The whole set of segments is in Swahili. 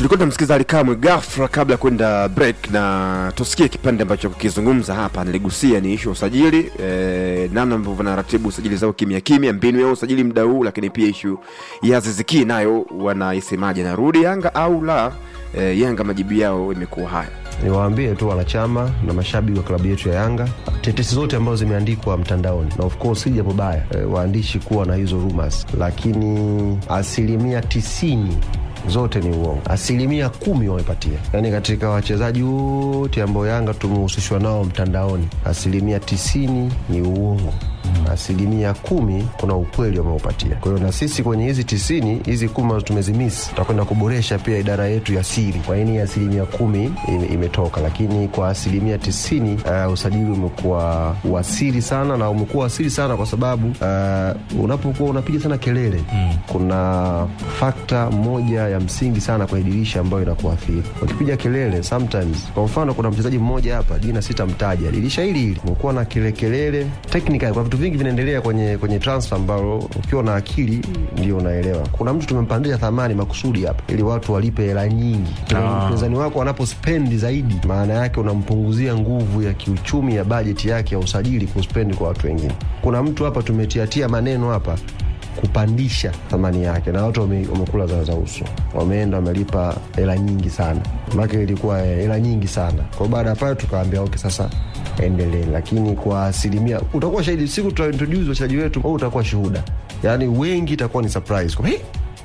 tulikuwa tunamsikiza Alikamwe ghafla kabla ya kwenda break, na tusikie kipande ambacho kukizungumza hapa. Niligusia ni ishu ya usajili e, namna ambavyo wanaratibu usajili zao kimya kimya, mbinu ya usajili muda huu, lakini pia ishu ya Ziziki nayo wanaisemaje, narudi Yanga au la? E, Yanga majibu yao imekuwa haya. Niwaambie tu wanachama na mashabiki wa klabu yetu ya Yanga, tetesi zote ambazo zimeandikwa mtandaoni, na of course si jambo baya e, waandishi kuwa na hizo rumors, lakini asilimia tisini zote ni uongo. Asilimia kumi wamepatia, yaani katika wachezaji wote ambao Yanga tumehusishwa nao mtandaoni, asilimia tisini ni uongo asilimia kumi kuna ukweli wameupatia. Kwa hiyo na sisi kwenye hizi tisini hizi kumi ambazo tumezimisi, tutakwenda kuboresha pia idara yetu ya siri. Kwa nini asilimia kumi ime- imetoka, lakini kwa asilimia tisini uh, usajili umekuwa wasiri sana, na umekuwa wasiri sana kwa sababu uh, unapokuwa unapiga sana kelele mm. kuna fakta moja ya msingi sana kwenye dirisha ambayo inakuathiri ukipiga kelele sometimes. Kwa mfano kuna mchezaji mmoja hapa, jina sitamtaja, dirisha hili hili umekuwa na kelele technical, kuna vitu vingi vinaendelea kwenye kwenye transfer ambalo ukiwa na akili ndio unaelewa. Kuna mtu tumempandisha thamani makusudi hapa ili watu walipe hela nyingi. Mpinzani wako anapospendi zaidi, maana yake unampunguzia nguvu ya kiuchumi ya bajeti yake ya usajili kuspendi kwa watu wengine. Kuna mtu hapa tumetiatia maneno hapa kupandisha thamani yake na watu wame- wamekula za za uso, wameenda wamelipa hela nyingi sana, maana ilikuwa eh, hela nyingi sana. Kwa baada ya pale tukaambia okay, sasa endelee, lakini kwa asilimia utakuwa shahidi siku tutaintroduce wachezaji wetu, au utakuwa shuhuda, yaani wengi itakuwa ni surprise kwa hey,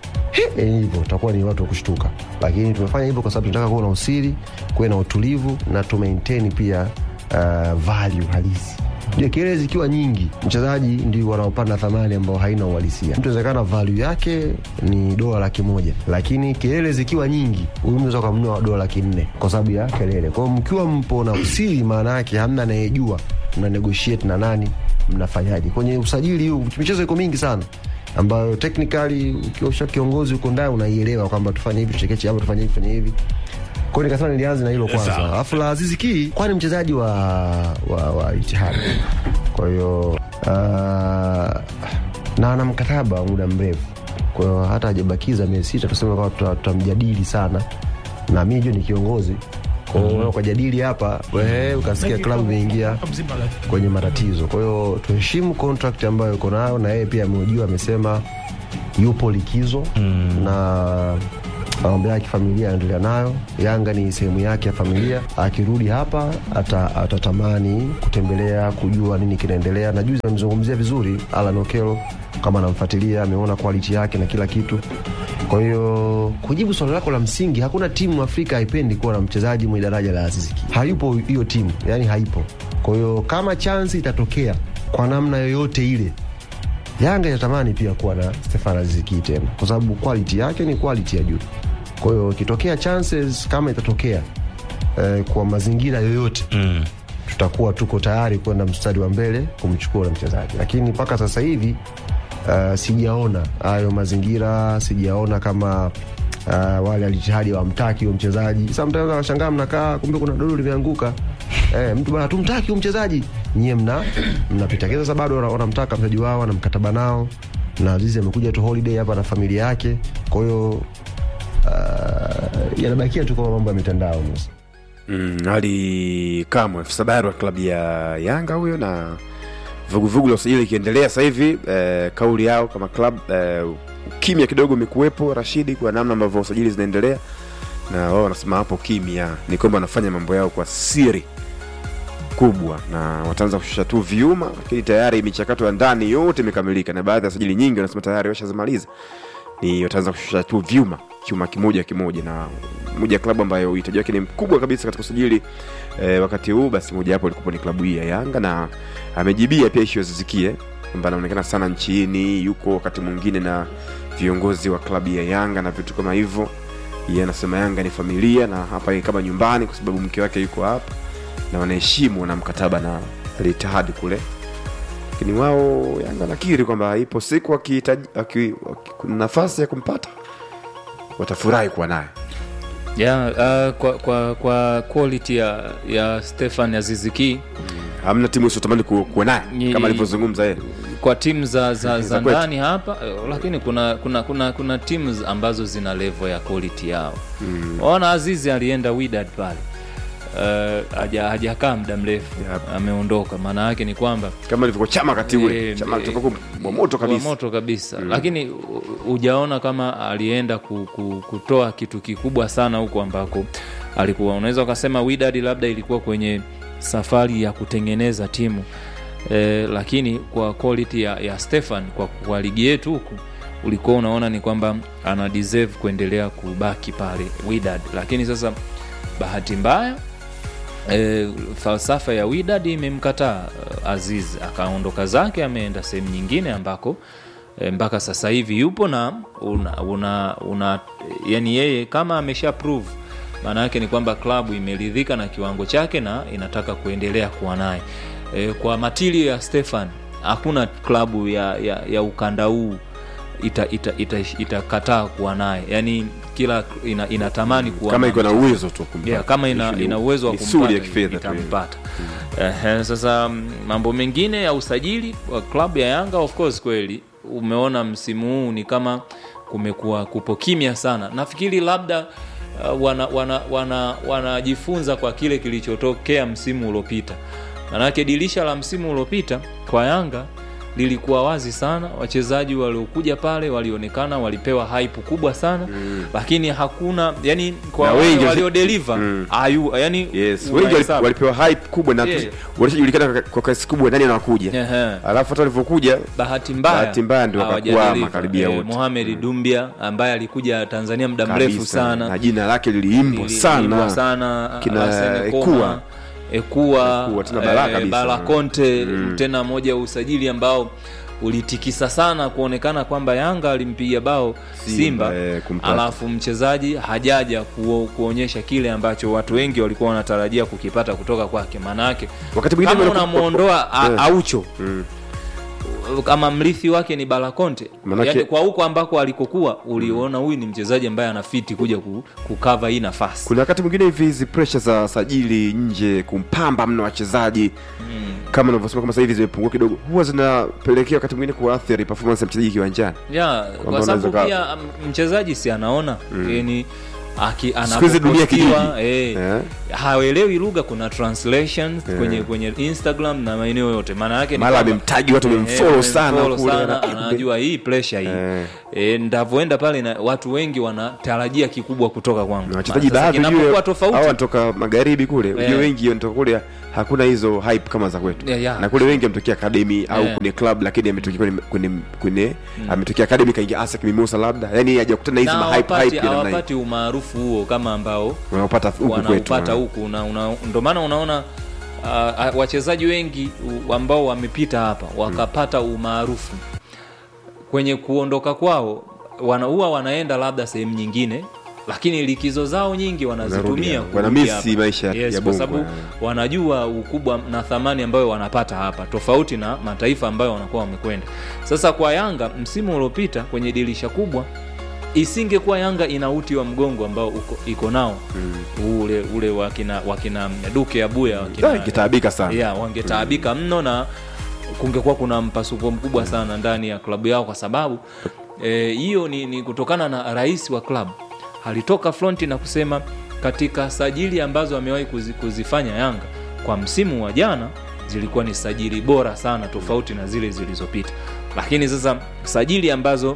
Eh, hivyo utakuwa ni watu wa kushtuka, lakini tumefanya hivyo kwa sababu tunataka kuwa na usiri, kuwe na utulivu na tu maintain pia uh, value halisi. Ndio kelele zikiwa nyingi, mchezaji ndio wanaopanda thamani ambao haina uhalisia. Mtu inawezekana value yake ni dola laki moja, lakini kelele zikiwa nyingi, huyu mnaweza ukamnunua dola laki nne kwa sababu ya kelele. Kwa hiyo mkiwa mpo na usiri, maana yake hamna anayejua mna negotiate na nani, mnafanyaje kwenye usajili huu. Michezo iko mingi sana ambayo technically ukiwa usha kiongozi huko ndani unaielewa kwamba tufanye hivi tuchekeche hapa tufanye hivi tufanye hivi kwa hiyo nikasema nilianza na hilo kwanza Sawa. alafu la Azizi Ki kwani mchezaji wa wa, wa Itihad kwa hiyo uh, na ana mkataba wa muda mrefu kwa hiyo hata hajabakiza miezi sita tuseme kwamba tuta- tutamjadili sana na mi jo ni kiongozi kwa hiyo mm ukajadili hapa wewe ukasikia klabu imeingia kwenye matatizo. Kwa hiyo tuheshimu contract ambayo yuko nayo, na yeye pia ameujua, amesema yupo likizo mm. na mambo yake familia anaendelea nayo. Yanga ni sehemu yake ya familia. Akirudi hapa ata, atatamani kutembelea, kujua nini kinaendelea, na juzi amezungumzia vizuri Alan Okello, kama anamfuatilia, ameona quality yake na kila kitu. Kwa hiyo kujibu swali lako la msingi, hakuna timu Afrika haipendi kuwa na mchezaji mwenye daraja la Aziz Ki. Hayupo hiyo timu, yani haipo. Kwa hiyo kama chansi itatokea kwa namna yoyote ile, Yanga inatamani pia kuwa na Stefan Aziz Ki tena, kwa sababu quality yake ni quality ya juu. Kwa hiyo ikitokea chances kama itatokea eh, kwa mazingira yoyote Mm. tutakuwa tuko tayari kwenda mstari wa mbele kumchukua ule mchezaji, lakini mpaka sasa hivi uh, sijaona hayo mazingira, sijaona kama uh, wale alijihadi wamtaki huyo mchezaji. Sometimes washangaa mnakaa, kumbe kuna dodo limeanguka. Eh, mtu bana tumtaki huyo mchezaji, nyie mna mnapita kisa. Sasa bado wana- wanamtaka mchezaji wao na mkataba nao, na Azizi amekuja tu holiday hapa na familia yake, kwa hiyo uh, yanabakia tu kama mambo ya mitandao Musa. Mm, Ali Kamwe afisa habari wa klabu ya Yanga huyo, na vuguvugu la usajili ikiendelea sasa hivi eh, kauli yao kama klabu eh, kimya kidogo imekuwepo Rashidi, kwa namna ambavyo usajili zinaendelea, na wao wanasema hapo kimya ni kwamba wanafanya mambo yao kwa siri kubwa, na wataanza kushusha tu vyuma, lakini tayari michakato ya ndani yote imekamilika, na baadhi ya sajili nyingi wanasema tayari washazimaliza ni wataanza kushusha tu vyuma chuma kimoja kimoja, na moja ya klabu ambayo uhitaji wake ni mkubwa kabisa katika usajili eh, wakati huu, basi moja hapo ilikuwa ni klabu hii ya Yanga, na amejibia pia ishu ya Zizikie kwamba anaonekana sana nchini, yuko wakati mwingine na viongozi wa klabu ya Yanga na vitu kama hivyo. Yeye anasema Yanga ni familia na hapa ni kama nyumbani, kwa sababu mke wake yuko hapa na wanaheshimu na mkataba na Al Ittihad kule lakini wao Yanga nakiri kwamba ipo siku akihitaji aki- aki- kuna nafasi ya kumpata watafurahi kuwa naye. yeah, uh, kwa, kwa, kwa quality ya, ya Stefan Aziziki hamna timu isiotamani ku- kuwa naye Ni- kama alivyozungumza yeye kwa timu za, za, Za za kwetu. ndani hapa eh, lakini kuna kuna kuna, kuna timu ambazo zina level ya quality yao mm. ona azizi alienda Wydad pale uh, haja- hajakaa muda mrefu Yep. ameondoka maana yake ni kwamba kama ilivyokuwa chama wakati ule Eh, chama eh, toka kwa moto kwa kabisa moto kabisa lakini u- hujaona kama alienda ku, ku, kutoa kitu kikubwa sana huko ambako alikuwa unaweza ukasema Wydad labda ilikuwa kwenye safari ya kutengeneza timu e, lakini kwa quality ya, ya Stefan kwa, kwa ligi yetu huku ulikuwa unaona ni kwamba ana deserve kuendelea kubaki pale Wydad lakini sasa bahati mbaya e, falsafa ya Wydad imemkataa eh, Aziz akaondoka zake ameenda sehemu nyingine ambako e, mpaka sasa hivi yupo na una, una, una yani yeye kama amesha prove maana yake ni kwamba klabu imeridhika na kiwango chake na inataka kuendelea kuwa naye e, kwa matilio ya Stefan hakuna klabu ya, ya, ya ukanda huu itakataa ita, ita, ita itakataa kuwa naye yani kila ina, inatamani kuwa kama na iko na uwezo tu wa kumpata. yeah, kama ina, Issue ni ina uwezo wa misuli kumpata ya kifedha tu. itampata Ehe, sasa mm, mambo mengine ya usajili wa klabu ya Yanga of course kweli umeona msimu huu ni kama kumekuwa kupo kimya sana nafikiri labda uh, wanajifunza wana, wana, wanajifunza kwa kile kilichotokea msimu uliopita manake dirisha la msimu uliopita kwa Yanga lilikuwa wazi sana wachezaji waliokuja pale walionekana walipewa hype kubwa sana mm. lakini hakuna yani kwa Na wale wengi wasi- waliodeliver Mm. ayu yani yes wengi wali- unahesabu. walipewa hype kubwa na Yeah. walishajulikana kwa- kwa kasi kubwa nani anakuja Ehe. alafu hata walivyokuja bahati mbaya Bahati mbaya ndio wakakwama hawajadeliver. karibia Eh, wote. Mohamed Dumbia ambaye alikuja Tanzania muda kabisa, mrefu sana na jina lake liliimbwa Lili- sana liliimbwa sana Kina Arsene Ekua. Koma, Ekua, Ekua, tena balaa eh, kabisa. Bala Conte Mm. tena moja ya usajili ambao ulitikisa sana kuonekana kwamba Yanga alimpiga bao Simba, Simba, eh, kumpata. alafu mchezaji hajaja kuo, kuonyesha kile ambacho watu wengi walikuwa wanatarajia kukipata kutoka kwake. Maana yake wakati mwingine kama wanaku- unamwondoa a- Eh. Aucho Mm. kama mrithi wake ni Balakonte Manake- yani kwa huko ambako alikokuwa uliona huyu ni mchezaji ambaye anafiti kuja ku- kukava hii nafasi kuna wakati mwingine hivi hizi pressure za sajili nje kumpamba mno wachezaji kama unavyosema kama sasa hivi zimepungua kidogo huwa zinapelekea wakati mwingine kuathiri performance ya mchezaji kiwanjani ya Kwamba kwa sababu unaweza pia m- mchezaji si anaona yani aki Siku hizi dunia anapopostiwa, kijiji. eh, Eh. haelewi lugha kuna translations Eh. kwenye kwenye Instagram na maeneo yote maana yake ni mara kwamba- amemtagi watu Eh, wamemfollow sana wamemfollow kule sana, na- anajua hii pressure hii Eh. e, ndavyoenda pale na watu wengi wanatarajia kikubwa kutoka kwangu na wachezaji Sasa baadhi kinapokuwa ujue tofauti hao wanatoka magharibi kule ujue Eh. wengi wanatoka kule hakuna hizo hype kama za kwetu Yeah, yeah. na kule wengi ametokea academy au Eh. kwenye club lakini ametokea kwenye kwenye, kwenye ametokea academy kaingia ASEC Mimosa labda yani hajakutana na hizi na ma hype hawapati hype ya namna hii hawapati umaarufu huo kama ambao wanaopata huku kwetu wanaupata eh. huku una, una, ndo maana unaona uh, wachezaji wengi u- ambao wamepita hapa wakapata umaarufu kwenye kuondoka kwao wana, huwa wanaenda labda sehemu nyingine lakini likizo zao nyingi wanazitumia Wanarudi hapa. kurudi Wanamisi hapa. maisha ya- yes, ya kwa Bongo, sababu eh. wanajua ukubwa na thamani ambayo wanapata hapa tofauti na mataifa ambayo wanakuwa wamekwenda sasa kwa yanga msimu uliopita kwenye dirisha kubwa isingekuwa yanga ina uti wa mgongo ambao uko, iko nao mm. ule ule wakina wakina duke abuya Ah, wakina kitaabika sana yeah, wangetaabika mno na kungekuwa kuna mpasuko mkubwa sana ndani ya klabu yao kwa sababu eh, hiyo ni, ni kutokana na rais wa klabu alitoka fronti na kusema katika sajili ambazo amewahi kuzi, kuzifanya yanga kwa msimu wa jana zilikuwa ni sajili bora sana tofauti na zile zilizopita lakini sasa sajili ambazo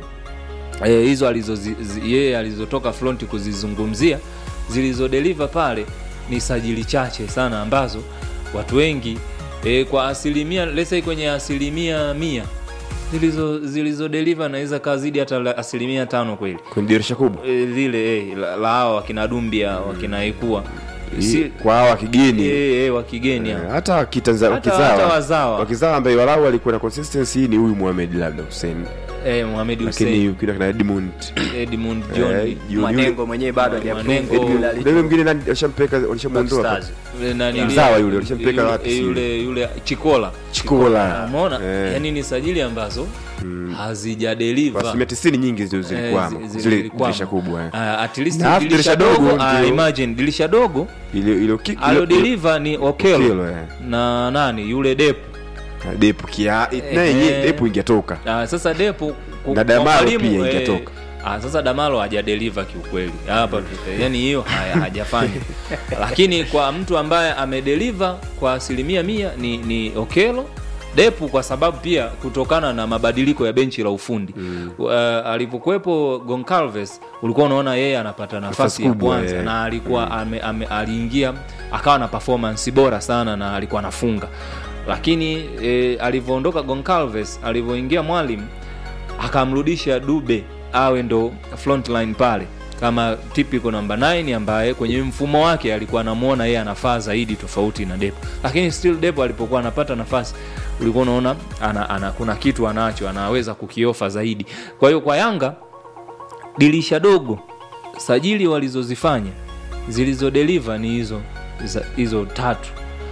eh, hizo alizo yeye alizotoka fronti kuzizungumzia zilizodeliver pale ni sajili chache sana ambazo watu wengi e, kwa asilimia let's say kwenye asilimia mia zilizo zilizodeliver naweza kaa zidi hata la- asilimia tano kweli kwenye dirisha kubwa e, lile e, la, la hawa wakina dumbia wakina ekua Hii, si, kwa hawa kigeni e, e, wa kigeni Eh, hao. hata kitanzania Hata- hata wakizawa wazawa. wakizawa ambaye walau alikuwa na consistency ni huyu Mohamed labda Hussein eh, Mohamed lakini Hussein ukina kina Edmund Edmund eh, John Junior- Mwanengo mwenyewe bado hajaprove Mwanengo- Edmund Edmund- Alicho. yule mwingine nani walishampeka walishamuondoa Stars. yule nani- Mzawa yule, walishampeleka yule- wapi sijui. yule yule Chikola Chikola. umeona Eh. yani ni sajili ambazo Kwa hazijadeliva asilimia tisini nyingi zile zilikwama Eh, zi- zi- zile zilikwama. dirisha kubwa eh. Ah, at least Na alafu dirisha dirisha dogo dogo ah, ndio- imagine dirisha dogo ile ile ki- ile- alodeliver ni Okelo Okelo, eh. na nani yule Depu ile- depu kia naye Eh. yenyewe depu ingetoka Ah, sasa Depu ku- Na kwa Damaro mwalimu, pia eh, ingetoka. ah, sasa Damalo hajadeliver kiukweli hapa tu yani hiyo haya hajafanya lakini kwa mtu ambaye amedeliver kwa asilimia mia ni, ni Okelo Depu kwa sababu pia kutokana na mabadiliko ya benchi la ufundi mm. uh, alivyokuwepo Goncalves ulikuwa unaona yeye anapata nafasi Nafasi ya kubwa, kwanza eh. na alikuwa ame, ame, aliingia akawa na performance bora sana na alikuwa anafunga lakini e, alivyoondoka Goncalves alivyoingia mwalimu akamrudisha Dube awe ndo frontline pale kama typical namba 9 ambaye kwenye mfumo wake alikuwa anamwona yeye anafaa zaidi tofauti na Depo, lakini still Depo alipokuwa anapata nafasi ulikuwa unaona ana, ana, kuna kitu anacho anaweza kukiofa zaidi. Kwa hiyo kwa Yanga dirisha dogo sajili walizozifanya zilizodeliver ni hizo za- hizo tatu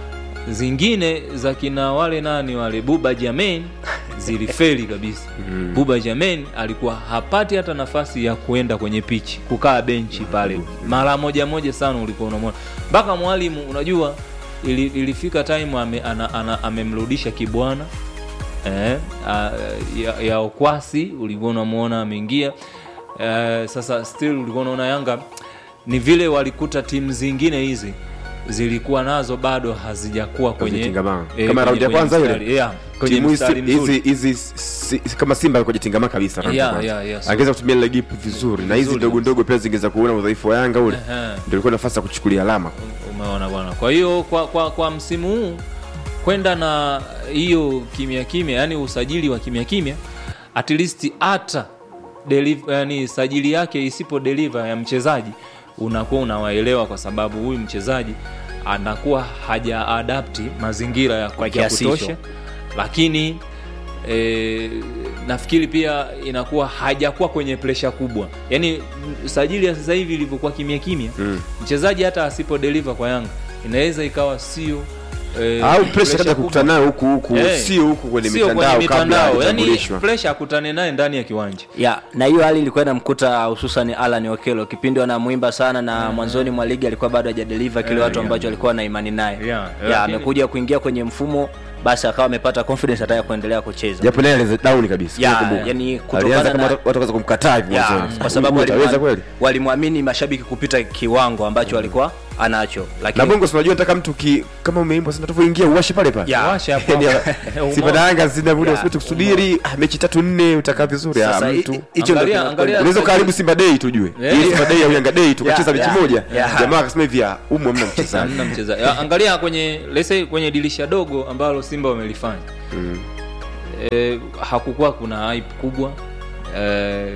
zingine za kina wale nani wale buba jamen zilifeli kabisa mm. buba jamen alikuwa hapati hata nafasi ya kuenda kwenye pichi kukaa benchi pale mara moja moja sana ulikuwa unamwona mpaka mwalimu unajua ili, ilifika time ame, ana, ana, amemrudisha kibwana eh, a, ya, ya okwasi ulikuwa unamwona ameingia eh, sasa still ulikuwa unaona yanga ni vile walikuta timu zingine hizi zilikuwa nazo bado hazijakuwa kwenye Hazijatingamaa. eh, Kama kwenye- raundi ya kwenye kwanza ile? mstari, yeah, kwenye timu hizi mstari mzuri. hizi hizi si- kama simba alikuwa jitingama kabisa round ya Yeah, kwanza. yeah, yeah, so- angeweza kutumia ile gipu vizuri na hizi Vizuri ndogo kabisa. ndogo pia zingeweza kuona udhaifu wa yanga ule Ehe. ndio ilikuwa nafasi ya kuchukulia alama umeona bwana kwa hiyo kwa, kwa, kwa msimu huu kwenda na hiyo kimya kimya yani usajili wa kimya kimya at least hata deliv- yani sajili yake isipo deliver ya mchezaji unakuwa unawaelewa kwa sababu huyu mchezaji anakuwa haja adapti mazingira ya, Kwa ya kiasi kutosha hicho. lakini e, nafikiri pia inakuwa hajakuwa kwenye presha kubwa yaani m- sajili ya sasa hivi ilivyokuwa kimya kimya Mm. mchezaji hata asipo deliver kwa yanga inaweza ikawa sio eh, au presha pressure kaja kubwa. kukutana nayo huku huku Eh, sio huku kwenye sio mitandao kabla yani hajatambulishwa presha akutane naye ndani ya kiwanja ya na hiyo hali ilikuwa inamkuta hususan Alan Okelo kipindi wanamwimba sana na mwanzoni mwa ligi alikuwa bado hajadeliver kile Eh, watu yeah. ambacho alikuwa na imani naye Yeah, ya lakini- amekuja kuingia kwenye mfumo basi akawa amepata confidence hata ya kuendelea kucheza japo naye alianza down kabisa Ya, nakumbuka. yani kutokana alianza kama na- watu watu wakaanza kumkataa hivi ya, mwanzoni kwa sababu Huyu ataweza walimwa- kweli walimwamini mashabiki kupita kiwango ambacho alikuwa anacho na lakini bongo si unajua nataka mtu ki, kama umeimbwa sana tuvyoingia uwashe pale pale Ya. Washa hapo Yani, hapo. Simba na Yanga zina muda Ya. usipite kusubiri ah, mechi tatu nne utakaa vizuri ah, Sasa, hi- mtu hi- hicho ndo Angalia- kina- angalia- unaweza karibu Simba Day tujue Eh. Ili Simba Day au Yanga Day tukacheza Ya, mechi ya, moja ya. jamaa akasema hivi ah, umu hamna mchezaji hamna mchezaji Ah, angalia kwenye let's say kwenye dirisha dogo ambalo simba wamelifanya Mm. e, hakukuwa kuna hype kubwa e,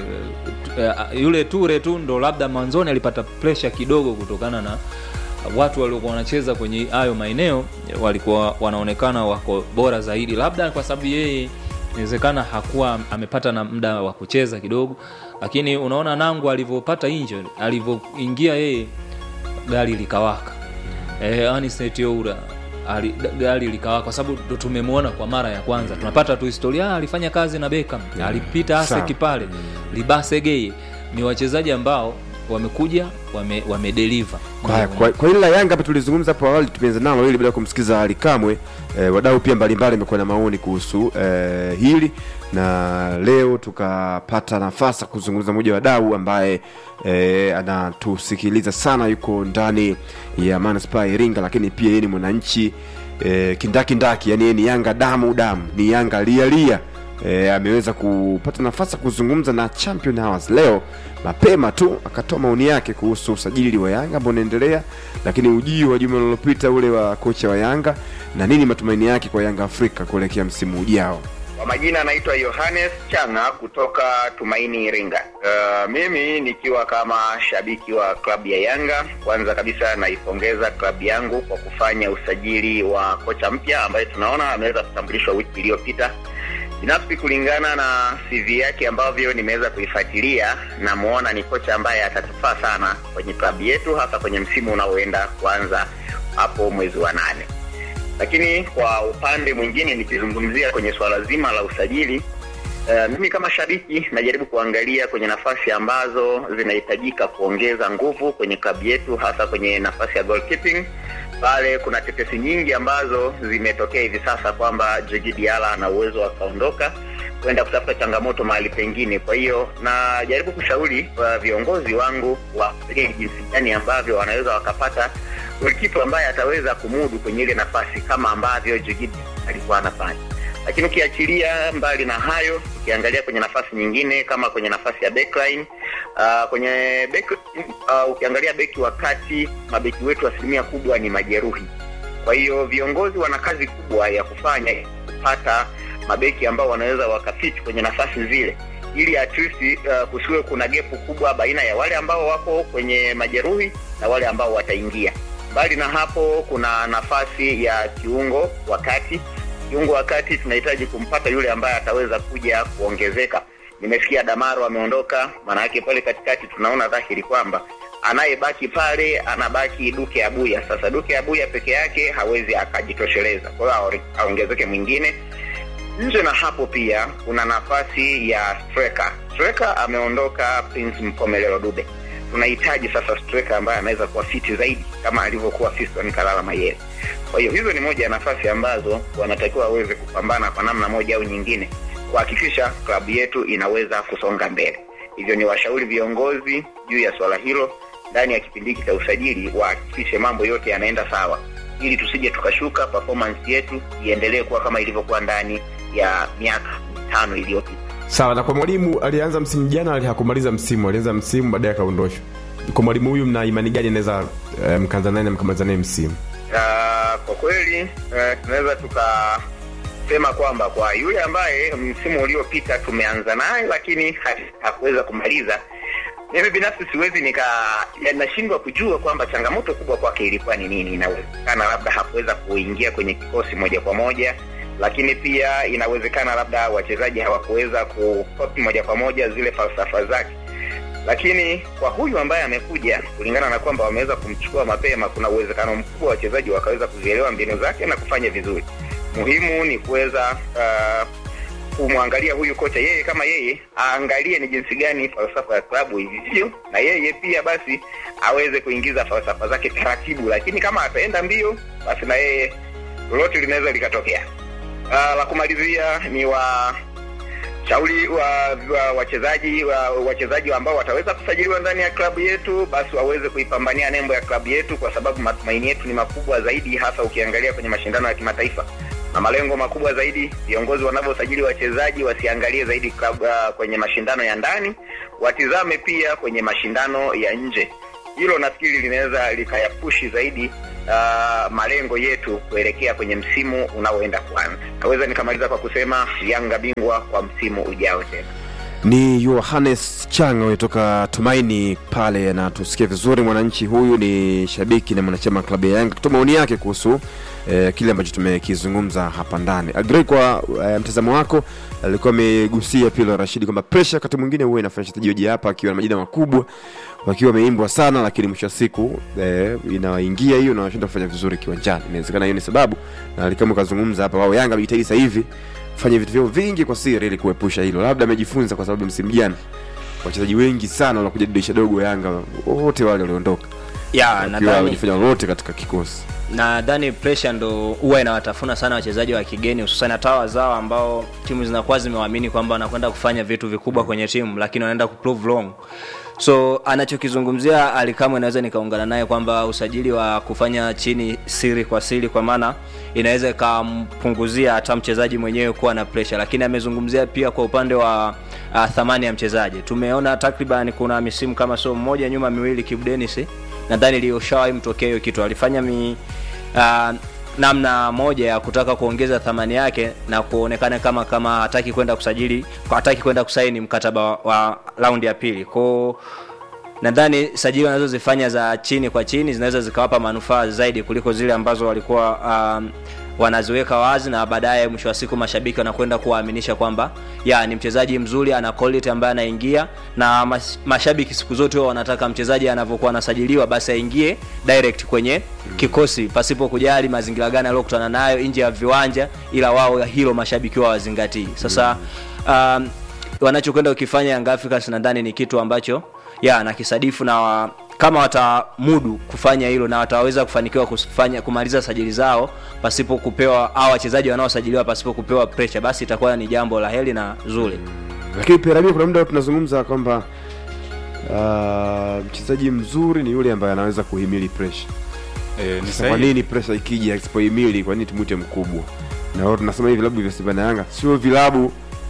yule ture tu ndo labda mwanzoni alipata pressure kidogo kutokana na watu waliokuwa wanacheza kwenye hayo maeneo walikuwa wanaonekana wako bora zaidi labda kwa sababu yeye inawezekana hakuwa amepata na muda wa kucheza kidogo lakini unaona nangu alivyopata injury alivyoingia yeye gari likawaka eh, Anicet Oura ali, da- gari likawaka kwa sababu ndo tumemwona kwa mara ya kwanza tunapata tu historia ah, alifanya kazi na Beckham alipita sawa. Aseki pale Libase Geye ni wachezaji ambao wamekuja wame, wamedeliver Kwa, kwa, kwa hili la Yanga hapa tulizungumza hapo awali, tumeanza nalo hili baada ya kumsikiza Ali Kamwe. E, wadau pia mbalimbali wamekuwa na maoni kuhusu e, hili na leo tukapata nafasi ya kuzungumza mmoja wa wadau ambaye e, anatusikiliza sana, yuko ndani ya manispaa ya Iringa, lakini pia yeye ni mwananchi e, kindakindaki, yani yeye ni Yanga damu damu, ni Yanga lialia e, ameweza kupata nafasi ya kuzungumza na Champion Hours leo mapema tu, akatoa maoni yake kuhusu usajili wa Yanga ambao unaendelea, lakini ujio wa juma lililopita ule wa kocha wa Yanga na nini matumaini yake kwa Yanga Afrika kuelekea msimu ujao. Kwa majina anaitwa Yohanes Changa kutoka Tumaini Iringa. Uh, mimi nikiwa kama shabiki wa klabu ya Yanga, kwanza kabisa naipongeza klabu yangu kwa kufanya usajili wa kocha mpya ambaye tunaona ameweza kutambulishwa wiki iliyopita. binafsi kulingana na cv yake ambavyo nimeweza kuifuatilia namuona ni kocha ambaye atatufaa sana kwenye klabu yetu hasa kwenye msimu unaoenda kuanza hapo mwezi wa nane lakini kwa upande mwingine nikizungumzia kwenye swala zima la usajili Uh, mimi kama shabiki najaribu kuangalia kwenye nafasi ambazo zinahitajika kuongeza nguvu kwenye klabu yetu hasa kwenye nafasi ya goalkeeping pale kuna tetesi nyingi ambazo zimetokea hivi sasa kwamba Djigui Diarra ana uwezo wa kaondoka kwenda kutafuta changamoto mahali pengine kwa hiyo najaribu kushauri uh, viongozi wangu waangalie jinsi gani ambavyo wanaweza wakapata golikipa ambaye ataweza kumudu kwenye ile nafasi kama ambavyo Djigui alikuwa anafanya lakini ukiachilia mbali na hayo ukiangalia kwenye nafasi nyingine kama kwenye nafasi ya backline uh, kwenye back, uh, ukiangalia beki wa kati mabeki wetu asilimia kubwa ni majeruhi kwa hiyo viongozi wana kazi kubwa ya kufanya kupata mabeki ambao wanaweza wakafiti kwenye nafasi zile ili at least uh, kusiwe kuna gepu kubwa baina ya wale ambao wako kwenye majeruhi na wale ambao wataingia mbali na hapo kuna nafasi ya kiungo wakati kiungo wakati tunahitaji kumpata yule ambaye ataweza kuja kuongezeka nimesikia damaro ameondoka maana yake pale katikati tunaona dhahiri kwamba anayebaki pale anabaki duke abuya sasa duke abuya peke yake hawezi akajitosheleza kwa hiyo aongezeke mwingine nje na hapo pia kuna nafasi ya striker striker ameondoka prince mkomelelo dube tunahitaji sasa striker ambaye anaweza kuwa fiti zaidi kama alivyokuwa fiston kalala mayele kwa hiyo hizo ni moja ya nafasi ambazo wanatakiwa waweze kupambana kwa namna moja au nyingine kuhakikisha klabu yetu inaweza kusonga mbele hivyo ni washauri viongozi juu ya swala hilo ndani ya kipindi hiki cha usajili wahakikishe mambo yote yanaenda sawa ili tusije tukashuka performance yetu iendelee kuwa kama ilivyokuwa ndani ya miaka mitano iliyopita sawa na kwa mwalimu alianza msimu jana ali hakumaliza msimu alianza msimu baadaye akaondoshwa kwa mwalimu huyu mna imani gani anaweza eh, mkaanza naye na mkamaliza naye msimu uh, kwa kweli uh, tunaweza tukasema kwamba kwa yule ambaye msimu uliopita tumeanza naye lakini ha- hakuweza kumaliza mimi binafsi siwezi nika ya- nashindwa kujua kwamba changamoto kubwa kwake ilikuwa ni nini inawezekana labda hakuweza kuingia kwenye kikosi moja kwa moja lakini pia inawezekana labda wachezaji hawakuweza kukopi moja kwa moja zile falsafa zake lakini kwa huyu ambaye amekuja kulingana na kwamba wameweza kumchukua mapema kuna uwezekano mkubwa wachezaji wakaweza kuzielewa mbinu zake na kufanya vizuri muhimu ni kuweza uh, kumwangalia huyu kocha yeye kama yeye aangalie ni jinsi gani falsafa ya klabu ilivyo na yeye pia basi aweze kuingiza falsafa zake taratibu lakini kama ataenda mbio basi na yeye lolote linaweza likatokea uh, la kumalizia ni wa shauri wa wa- wachezaji wa, wachezaji ambao wataweza kusajiliwa ndani ya klabu yetu basi waweze kuipambania nembo ya klabu yetu kwa sababu matumaini yetu ni makubwa zaidi hasa ukiangalia kwenye mashindano ya kimataifa na malengo makubwa zaidi viongozi wanavyosajili wachezaji wasiangalie zaidi klabu, uh, kwenye mashindano ya ndani watizame pia kwenye mashindano ya nje hilo nafikiri linaweza likayapushi zaidi uh, malengo yetu kuelekea kwenye msimu unaoenda kuanza naweza nikamaliza kwa kusema yanga bingwa kwa msimu ujao tena ni yohanes changa kutoka tumaini pale na tusikie vizuri mwananchi huyu ni shabiki na mwanachama wa klabu ya yanga kutoa maoni yake kuhusu eh, kile ambacho tumekizungumza hapa ndani agrei kwa eh, mtazamo wako alikuwa amegusia pilo rashidi kwamba presha wakati mwingine huwa inafanya wachezaji waje hapa akiwa na majina makubwa wakiwa wameimbwa sana lakini mwisho wa siku eh, inawaingia hiyo na wanashinda kufanya vizuri kiwanjani inawezekana hiyo ni sababu na alikama ukazungumza hapa wao yanga amejitahidi sasa hivi fanya vitu vyao vingi kwa siri ili kuepusha hilo labda amejifunza kwa sababu msimu jana wachezaji wengi sana wanakuja dirisha dogo yanga wote wale waliondoka ya wakiwa nadhani wamejifanya lolote katika kikosi nadhani pressure ndo huwa inawatafuna sana wachezaji wa kigeni hususan hata wazao ambao timu zinakuwa zimewaamini kwamba wanakwenda kufanya vitu vikubwa kwenye timu lakini wanaenda kuprove wrong so anachokizungumzia alikamwe naweza nikaungana naye kwamba usajili wa kufanya chini siri kwa siri kwa maana inaweza ikampunguzia hata mchezaji mwenyewe kuwa na pressure lakini amezungumzia pia kwa upande wa uh, thamani ya mchezaji tumeona takriban kuna misimu kama sio mmoja nyuma miwili Kibu Denis nadhani iliyoshawahi mtokea hiyo kitu alifanya mi, uh, namna moja ya kutaka kuongeza thamani yake na kuonekana kama kama hataki kwenda kusajili hataki kwenda kusaini mkataba wa, wa raundi ya pili kwao nadhani sajili wanazozifanya za chini kwa chini zinaweza zikawapa manufaa zaidi kuliko zile ambazo walikuwa um, wanaziweka wazi na baadaye mwisho wa siku mashabiki wanakwenda kuwaaminisha kwamba ya ni mchezaji mzuri ana quality ambaye anaingia na mas, mashabiki siku zote huwa wanataka mchezaji anavyokuwa anasajiliwa basi aingie direct kwenye kikosi pasipo kujali mazingira gani aliyokutana nayo nje ya viwanja ila wao hilo mashabiki wao wazingatii sasa um, wanachokwenda ukifanya Young Africans nadhani ni kitu ambacho ya nakisadifu na wa, kama watamudu kufanya hilo na wataweza kufanikiwa kufanya kumaliza sajili zao pasipo kupewa au wachezaji wanaosajiliwa pasipo kupewa pressure basi itakuwa ni jambo la heri na zuri lakini piramia kuna muda tunazungumza kwamba uh, mchezaji mzuri ni yule ambaye anaweza kuhimili pressure Eh, ni Sasa kwa sahihi. nini pressure ikija asipohimili kwa nini tumwite mkubwa na wao tunasema hivi vilabu vya Simba na Yanga sio vilabu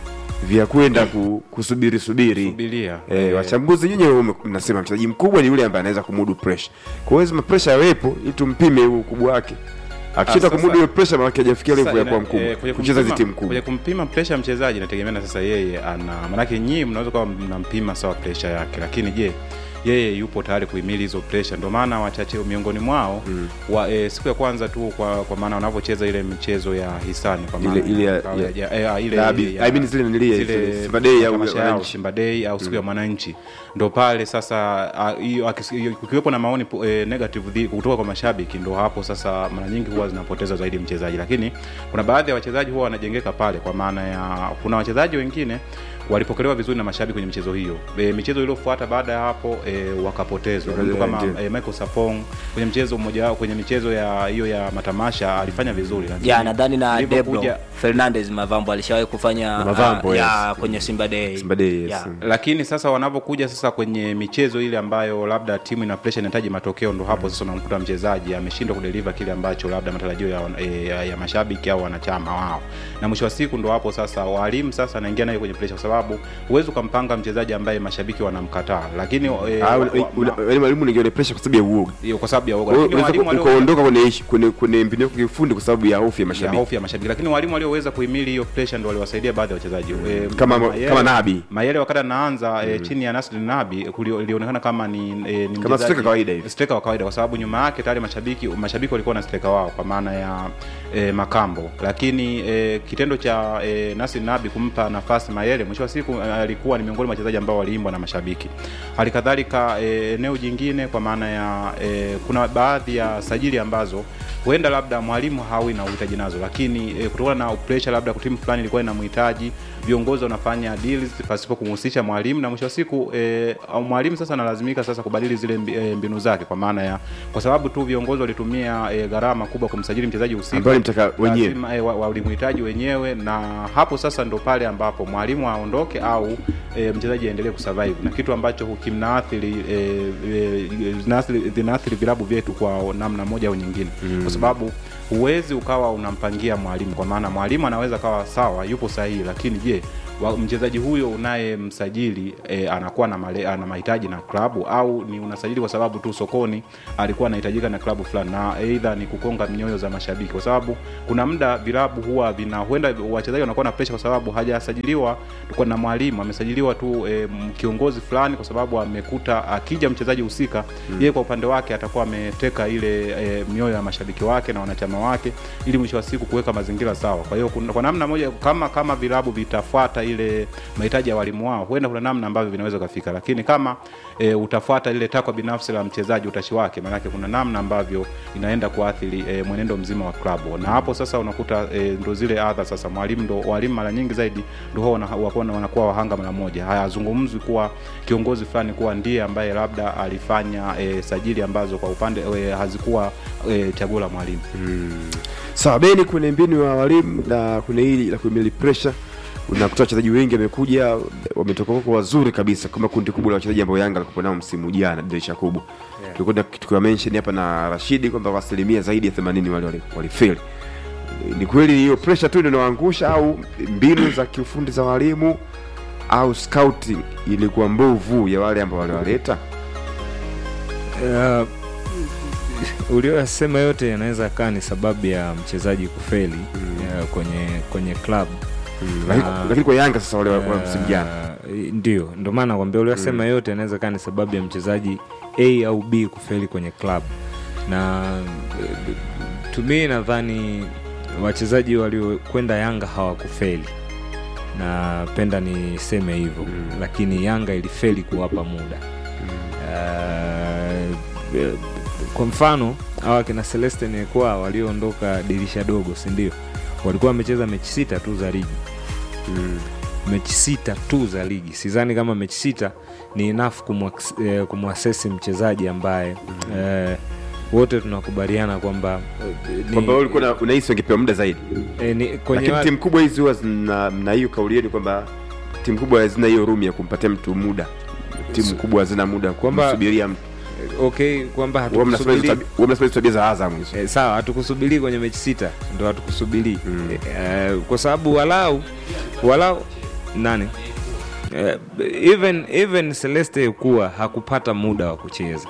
vya kwenda ku, kusubiri subiri Subiria. Eh, Eh, wachambuzi nyinyi wame- mnasema mchezaji mkubwa ni yule ambaye anaweza kumudu pressure. Kwa hiyo lazima pressure yawepo ili tumpime huu ukubwa wake. Akishinda sasa- kumudu hiyo pressure maana hajafikia level Sasa ya kuwa ina- mkubwa. eh, kwenye Kucheza hizi kumpima- timu kubwa. Kwenye kumpima pressure ya mchezaji inategemea na sasa yeye ana maanake nyinyi mnaweza kuwa mnampima sawa pressure yake, lakini je yeye yupo tayari kuhimili hizo pressure. Ndio maana wachache miongoni mwao mm. wa, e, siku ya kwanza tu kwa, kwa maana wanavyocheza ile michezo ya hisani kwa maana Ile- ile ya- ya- ya- ya- eh, ile Derby. ya- I mean zile nilie, zile Simba Day au matamasha yao, Wananchi. Simba Day au siku ya mwananchi ndo pale sasa ah, hiyo akis- hiyo- kukiwepo na maoni po- eh, negative dhi- kutoka kwa mashabiki ndo hapo sasa mara nyingi huwa zinapoteza zaidi mchezaji lakini kuna baadhi ya wachezaji huwa wanajengeka pale kwa maana ya kuna wachezaji wengine walipokelewa vizuri na mashabiki kwenye michezo hiyo e, michezo iliyofuata baada ya hapo e, wakapotezwa Ndio, mtu kama ndio. e, Michael Sapong kwenye mchezo mmoja wao kwenye michezo ya hiyo ya matamasha alifanya vizuri lakini ya nadhani na Debro ilivyokuja- Fernandez Mavambo alishawahi kufanya Mavambo, ah, yes. ya kwenye Simba Day Simba Day, yes. Ya. lakini sasa wanavyokuja sasa kwenye michezo ile ambayo labda timu ina pressure inahitaji matokeo ndo hapo sasa unamkuta mchezaji ameshindwa kudeliver kile ambacho labda matarajio ya, ya, ya, ya mashabiki au wanachama wao na mwisho wa siku ndo hapo sasa walimu sasa anaingia naye kwenye pressure kwa sababu huwezi ukampanga mchezaji ambaye mashabiki wanamkataa lakini eh, Ah, wa- una- wa- una- yaani mwalimu ningeona pressure kwa sababu ya uoga. hiyo kwa sababu ya uoga Kwa hiyo lakini unaweza walimu ku- walio- ukaondoka kwenye ishi- kwenye kwenye mbinu yako kiufundi kwa sababu ya hofu ya ya mashabiki. hofu ya mashabiki lakini walimu walioweza kuhimili hiyo pressure ndo waliwasaidia baadhi ya wachezaji e, Kama- kama Nabi. Mayele wakati anaanza e, chini ya Nasri Nabi kulio- ilionekana kama ni, e, ni mchezaji- striker kawaida hivi. striker wa kawaida kwa sababu nyuma yake tayari mashabiki mashabiki walikuwa na striker wao kwa maana ya e, Makambo lakini e, kitendo cha e, Nasri Nabi kumpa nafasi Mayele mwisho wa siku e, alikuwa ni miongoni mwa wachezaji ambao waliimbwa na mashabiki hali kadhalika e, eneo jingine kwa maana ya e, kuna baadhi ya sajili ambazo huenda labda mwalimu hawi na uhitaji nazo lakini e, kutokana na pressure labda timu fulani ilikuwa inamhitaji viongozi wanafanya deals pasipo kumhusisha mwalimu na mwisho wa siku e, au mwalimu sasa analazimika sasa kubadili zile mbi- e, mbinu zake kwa maana ya kwa sababu tu viongozi walitumia e, gharama kubwa kumsajili mchezaji husika Ambao walimtaka wenyewe. lazima, e, wa- walimhitaji wenyewe na hapo sasa ndo pale ambapo mwalimu aondoke au e, mchezaji aendelee kusurvive na kitu ambacho kimnaathiri e, e, zinaathiri- zinaathiri vilabu vyetu kwa namna moja au nyingine mm. kwa sababu huwezi ukawa unampangia mwalimu kwa maana mwalimu anaweza kawa sawa yupo sahihi lakini je wa- mchezaji huyo unayemsajili e, anakuwa na, male, ana mahitaji na klabu au ni unasajili kwa sababu tu sokoni alikuwa anahitajika na klabu fulani na eidha ni kukonga mioyo za mashabiki kwa sababu kuna muda vilabu huwa vina huenda wachezaji wanakuwa na presha kwa sababu hajasajiliwa kwa na mwalimu amesajiliwa tu e, kiongozi fulani kwa sababu amekuta akija mchezaji husika mm. yeye kwa upande wake atakuwa ameteka ile e, mioyo ya mashabiki wake na wanachama wake ili mwisho wa siku kuweka mazingira sawa kwa hiyo kuna- kwa namna moja kama kama vilabu vitafuata ile mahitaji ya walimu wao huenda kuna namna ambavyo vinaweza kufika lakini kama e, utafuata ile takwa binafsi la mchezaji utashi wake maanake kuna namna ambavyo inaenda kuathiri e, mwenendo mzima wa klabu na hapo sasa unakuta e, ndo zile adha sasa mwalimu ndo walimu mara nyingi zaidi ndo huwa wana- wakuwa- wanakuwa wahanga mara moja hayazungumzwi kuwa kiongozi fulani kuwa ndiye ambaye labda alifanya e, sajili ambazo kwa upande e, hazikuwa e, chaguo la mwalimu Sawa, Beni, kwenye mbinu ya walimu na kwenye hili la kuhimili pressure unakuta wachezaji wengi wamekuja wametoka huko wazuri kabisa kama kundi kubwa la wachezaji ambao Yanga alikuwa nao msimu jana dirisha kubwa. Tulikuwa tukiwa mention hapa na Rashidi kwamba kwa asilimia zaidi ya 80 wale wali- walifeli. Ni kweli hiyo pressure tu ndio inawaangusha au mbinu za kiufundi za walimu au scouting ilikuwa mbovu ya wale ambao waliwaleta? Uh, ulioyasema yote yanaweza kaa ni sababu ya mchezaji kufeli uh, kwenye kwenye club Lakini Na- lakini kwa Yanga sasa wale wa wa msimu jana Uh, ndio ndio maana nakwambia uliyosema yote yanaweza kaa ni sababu ya mchezaji a au b kufeli kwenye club na uh, tumi nadhani wachezaji waliokwenda Yanga hawakufeli, napenda niseme hivyo mm. lakini Yanga ilifeli kuwapa muda mm. uh, kwa mfano hawa kina Celeste Nekwa walioondoka dirisha dogo, si ndio? Walikuwa wamecheza mechi sita tu za ligi Mm. mechi sita tu za ligi. Sidhani kama mechi sita ni enough kumwax- eh, kumwasesi mchezaji ambaye eh, wote tunakubaliana kwamba eh, ni- kwamba wewe ulikuwa una- unahisi wangepewa muda zaidi eh, ni- kwenye lakini wa- timu kubwa hizi huwa zina na hiyo kauli yenu kwamba timu kubwa hazina hiyo room ya kumpatia mtu muda timu kubwa hazina muda Kwamba- kumsubiria mtu okay kwamba Huwa mnasema hizo hatukusubiri tabi- huwa mnasema hizo tabia za Azam hizo Eh, sawa hatukusubiri kwenye mechi sita ndo hatukusubiri mm. eh, kwa sababu walau walau nani eh, even even Celeste kuwa hakupata muda wa kucheza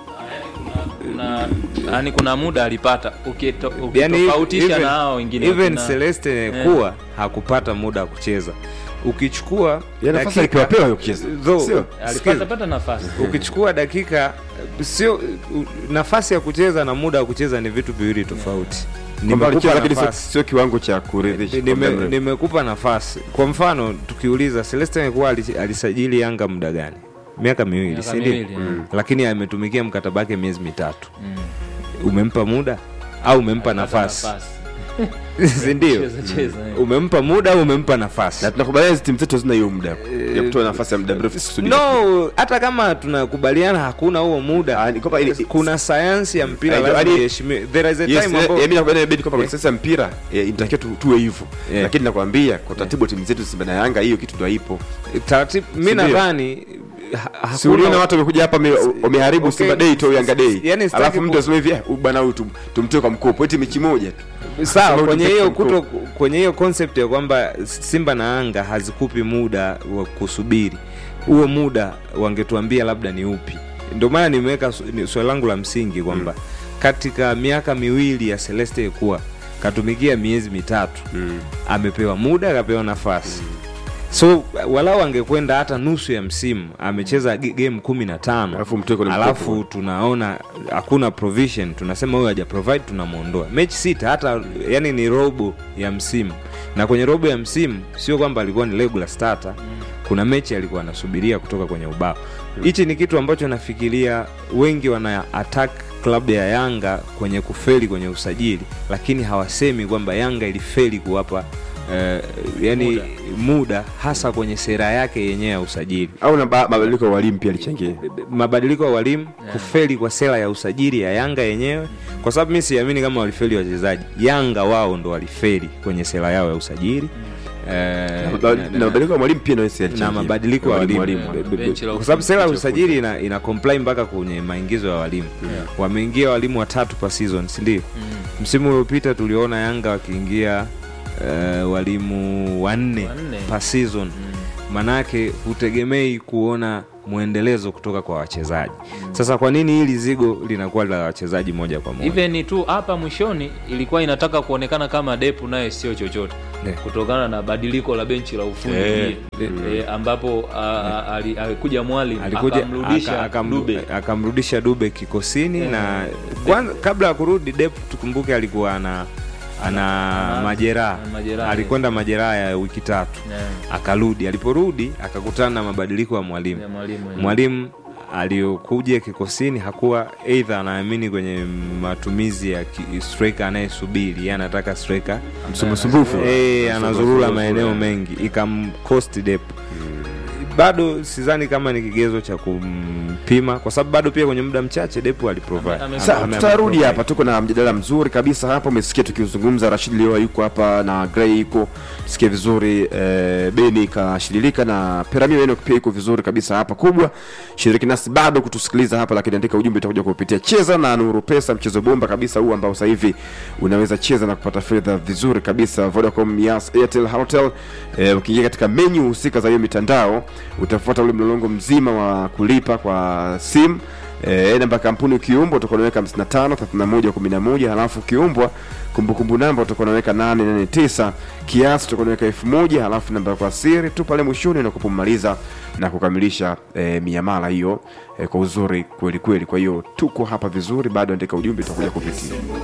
kuna yani kuna muda alipata ukito- yani ukitofautisha even- na hao wengine even wakina- Celeste kuwa hakupata muda wa kucheza ukichukua ya nafasi dakika- alipewapewa hiyo kucheza Though, sio alipata skill. pata nafasi ukichukua dakika sio u- nafasi ya kucheza na muda wa kucheza ni vitu viwili tofauti kwamba alicheza Nimekupa lakini sio- nafasi. sio kiwango cha kuridhisha kwa muda Nime- mrefu. nimekupa nafasi kwa mfano tukiuliza Celeste Nekua alisajili Yanga muda gani miaka miwili Miaka si ndio? miwili, mm. lakini ametumikia mkataba wake miezi mitatu umempa muda au umempa Alipata nafasi si ndio Cheza, cheza, eh. umempa muda au umempa nafasi na tunakubaliana hizi timu zetu hazina hiyo muda ya kutoa nafasi ya muda mrefu kusudi no hata kama tunakubaliana hakuna huo muda Ah, ni kwamba ili- kuna sayansi ya mpira Ah, lazima yaani- iheshimiwe there is a Yes, time eh, ambao eh, mimi nakubaliana inabidi kwamba kwa sasa mpira eh, inatakiwa tu- tuwe hivyo Yeah. lakini nakwambia kwa taratibu wa timu zetu Simba na Yanga hiyo kitu ndo haipo taratibu mi Si ndio? nadhani ha- si uliona hakuna- watu wamekuja hapa wame- wameharibu Okay. Simba Day to Yanga Day Yaani sitaki alafu ku- mtu aseme hivi "Ah, huyu bwana huyu tum- tumtoe kwa mkopo eti mechi moja tu sawa Sema kwenye ulimpe hiyo mkopo. kuto kwenye hiyo concept ya kwamba Simba na Yanga hazikupi muda wa kusubiri huo muda wangetuambia labda ni upi ndio maana nimeweka su- ni- swali langu la msingi kwamba katika miaka miwili ya Celeste kuwa katumikia miezi mitatu amepewa muda akapewa nafasi so walau angekwenda hata nusu ya msimu amecheza ge- game kumi na tano Alafu mtoe kwenye alafu mkopo. tunaona hakuna provision tunasema huyo haja provide tunamwondoa mechi sita hata yani ni robo ya msimu na kwenye robo ya msimu sio kwamba alikuwa ni regular starter kuna mechi alikuwa anasubiria kutoka kwenye ubao hichi ni kitu ambacho nafikiria wengi wana attack klabu ya yanga kwenye kufeli kwenye usajili lakini hawasemi kwamba yanga ilifeli kuwapa eh, yani muda. muda hasa kwenye sera yake yenyewe ya usajili au na ba- mabadiliko ya walimu pia alichangia mabadiliko ya walimu kufeli kwa sera ya usajili ya yanga yenyewe kwa sababu mi siamini kama walifeli wachezaji yanga wao ndo walifeli kwenye sera yao ya usajili Eh, Ba- na- na mabadiliko ya mwalimu pia nawesi na mabadiliko ya walimu walimu Be- be- Benchi la kwa sababu sera ya ufundi. usajili ina, ina comply mpaka kwenye maingizo ya walimu wameingia walimu watatu per season si ndio msimu uliopita tuliona yanga wakiingia uh, walimu wanne Wanne. per season manake hutegemei kuona mwendelezo kutoka kwa wachezaji sasa kwa nini hili zigo linakuwa la wachezaji moja kwa moja even tu hapa mwishoni ilikuwa inataka kuonekana kama depu naye sio chochote Yeah. kutokana na badiliko la benchi la ufundi Yeah. pia. Eh, ambapo a- a- ali- alikuja mwalimu alikuja akamrudisha aka- akam- Dube akamrudisha dube kikosini Yeah. na kwanza kabla ya kurudi dep tukumbuke alikuwa ana ana Ana- majeraha ana majeraha, alikwenda majeraha ya wiki tatu Yeah. akarudi aliporudi akakutana na mabadiliko ya mwalimu Ya mwalimu, yeah. mwalimu aliyokuja kikosini hakuwa eidha anaamini kwenye matumizi ya ki- striker anayesubiri yeye anataka striker msumbufu Eh, anazurura maeneo mengi ikamcost dep bado sidhani kama ni kigezo cha kumpima kwa sababu bado pia kwenye muda mchache depu aliprovide Ame- ame- Sawa, Ame- tutarudi ameprovide. hapa tuko na mjadala mzuri kabisa hapa umesikia tukizungumza rashid lioa yuko hapa na grey yuko sikia vizuri eh, beni kashililika na piramio eno pia iko vizuri kabisa hapa kubwa shiriki nasi bado kutusikiliza hapa lakini andika ujumbe utakuja kupitia cheza na nuru pesa mchezo bomba kabisa huu ambao sasa hivi unaweza cheza na kupata fedha vizuri kabisa vodacom yas airtel hotel eh, ukiingia katika menyu husika za hiyo mitandao utafuata ule mlolongo mzima wa kulipa kwa simu E, namba ya kampuni ukiumbwa utakuwa unaweka 55 31 11 halafu ukiumbwa kumbukumbu namba utakuwa unaweka 889 kiasi utakuwa unaweka 1000 halafu namba ya kwa siri tu pale mwishoni unakupomaliza na kukamilisha e, miamala hiyo e, kwa uzuri kweli kweli kwa hiyo tuko hapa vizuri bado andika ujumbe utakuja kupitia